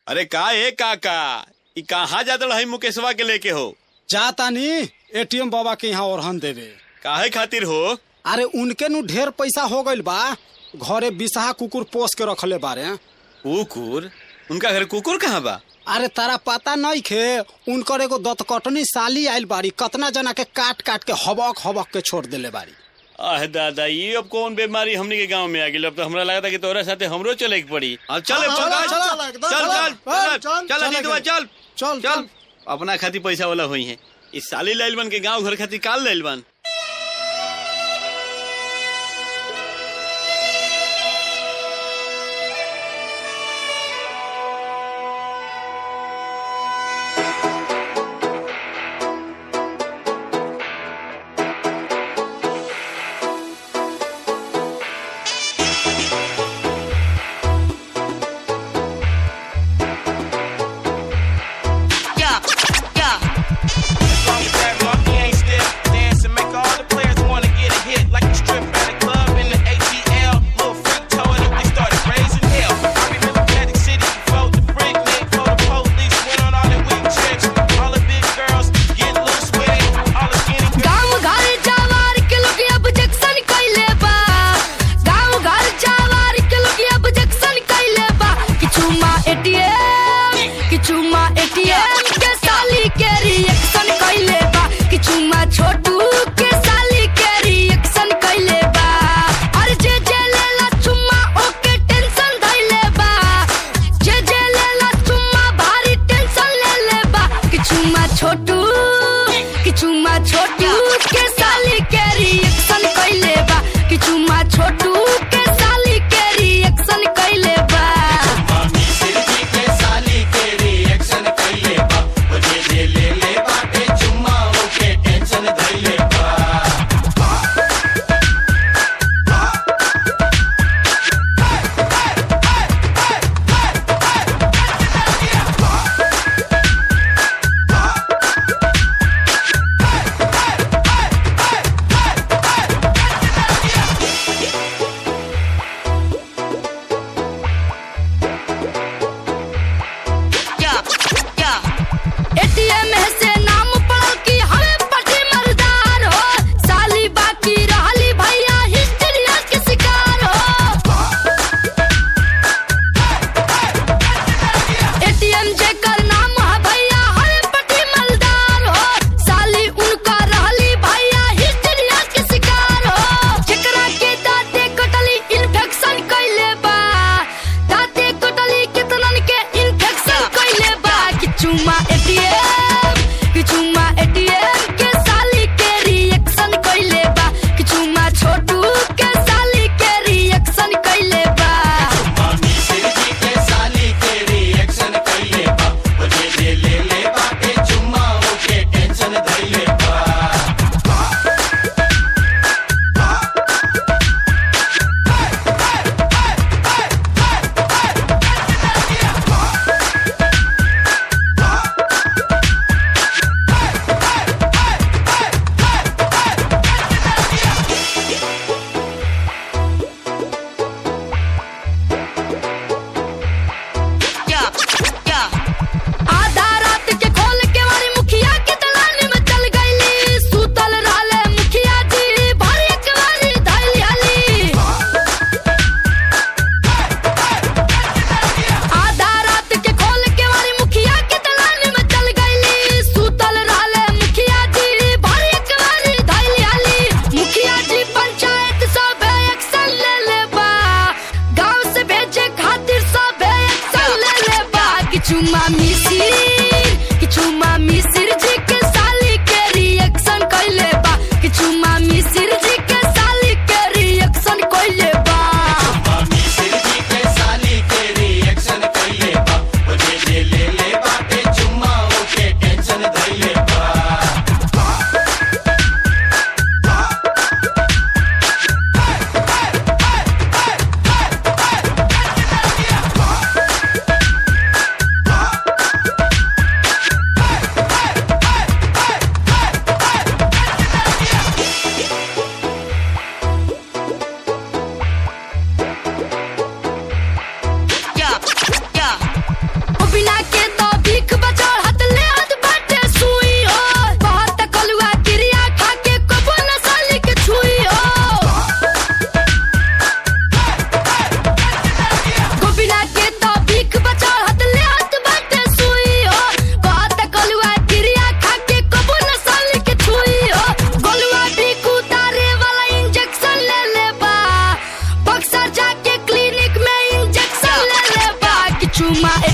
अरे का ए काका ई कहाँ जात रही मुकेशवा के लेके हो जातानी एटीएम बाबा के यहाँ ओरहन देवे काहे खातिर हो अरे उनके नु ढेर पैसा हो गइल बा घरे बिसहा कुकुर पोस के रखले बारे कुकुर उनका घर कुकुर कहाँ बा अरे तारा पता नहीं खे उनकर एगो दतकटनी साली आइल बारी कतना जना के काट काट के हबक हबक के छोड़ देले बारी आह दादा ये अब कौन बीमारी हमनी के गांव में आ गई अब तो हमरा लगा था कि तोरा साथे हमरो चले के पड़ी अब चल हाँ, चल चल, चल चल, एकदम, चल चल, चल चल, चल चल, अजीतवा, चल, चल चल, चल अपना खातिर पैसा वाला हुई है इस साली लाइल बन के गांव घर खातिर काल लाइल बन Yeah, yeah. As long as that monkey ain't stiff, dance and make all the players wanna get a hit. Like a strip at a club in the ATL. Little freak toe it up, they started raising hell. I remember Magic City before the brick nick, before the police went on all their weak trips. All the big girls get loose with it. All the skinny girls. गाँव घर जावार के लोग अब junction कइले बा गाँव घर जावार के लोग अब जक्सन कइले बा किछु मा एटीएम किछु मा एटीएम के साली के रिएक्शन कइले बा किछु मा छोटू के साली के रिएक्शन कइले बा अरे जे जे लेला चुम्मा ओके टेंशन धइले बा जे जे लेला चुम्मा भारी टेंशन ले ले बा किछु मा छोटू किछु मा छोटू के साली के रिएक्शन कइले बा किछु मा छोटू के साली के रिएक्शन कइले बा एटीएम से नाम पड़ल की हमें पटी मर्दार हो साली बाकी रहली भैया हिस्ट्रिया के शिकार हो एटीएम जेकर नाम है भैया हमें पटी मर्दार हो साली उनका रहली भैया हिस्ट्रिया के शिकार हो जेकरा के दाते कटली इन्फेक्शन कइले बा दाते कटली कितनन के इन्फेक्शन कइले बा किछु मा एटीएम किछु मा एटीएम के साली के रिएक्शन कइले बा किछु मा छोटू के साली के रिएक्शन कइले बा आधा रात के खोल के मारी मुखिया के दलान में चल गईली सुतल रहले मुखिया जी भरी एक बारी धैली हाली आधा रात के खोल के मारी मुखिया के दलान में चल गईली सुतल रहले मुखिया जी भरी एक बारी धैली हाली मुखिया जी पंचायत सब एक्शन ले ले बा गांव से भेजे खातिर सब एक्शन ले ले बा किछु मामी सिर किछु मामी सिर जी के साली के रिएक्शन कइले बा किछु मामी सिर जी के साली के रिएक्शन कइले बा चुमा